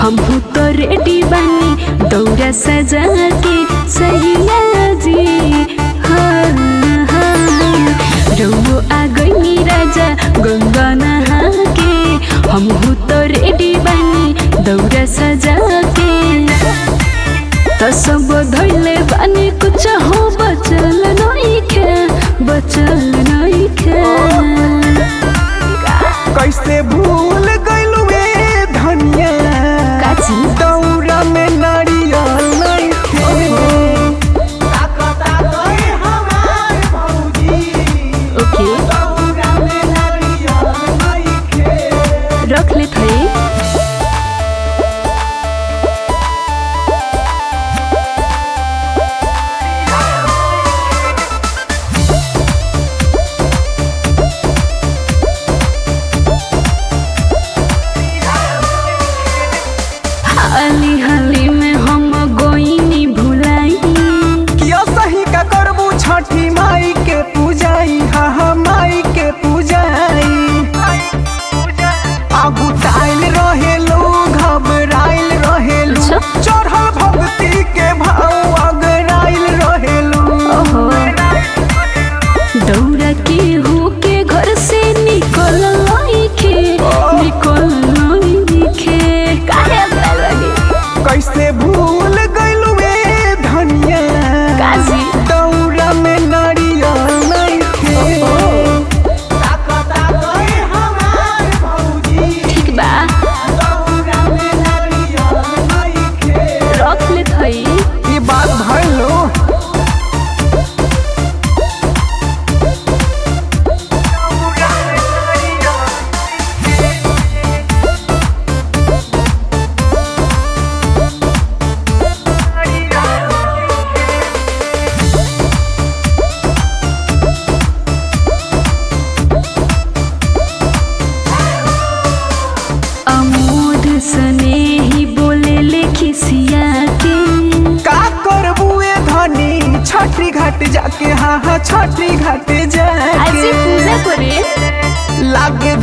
हम तो रेडी बानी दौरा सजा के सैया जी हाँ हाँ रउओ आ गई राजा गंगा नहा के हम तो रेडी बानी दौरा सजा के त सब धैले बानी कुछ हो बचल नइखे बचल नइखे कैसे भूल गइलू ए धनिया काची दौरा में नारियल नइखे ओके दौरा में नारियल नइखे रख ले थई हाली हाली में हम गोइनी भुलाई किया सही का करबू छठी माई के पूजाई हा हा माई के पूजाई आगू ताइल रहेलो घबराइल रहेलो अच्छा। चढ़ल भक्ति के भाव अगराइल रहेलो ओहो दौड़ा के हो के घर से निकल लइखे निकल लइखे काहे बालवानी कैसे भूल गइलू ए धनिया काजी दौरा में नारियल नइखे ठीक बा दौरा में नारियल नइखे रख ले थई ई बात भइलो अमोद सने ही बोले ले खिसिया के का करबू ए धनी छठी घाट जाके हाँ हाँ छठी घाट आज जाके पूजा करे लागे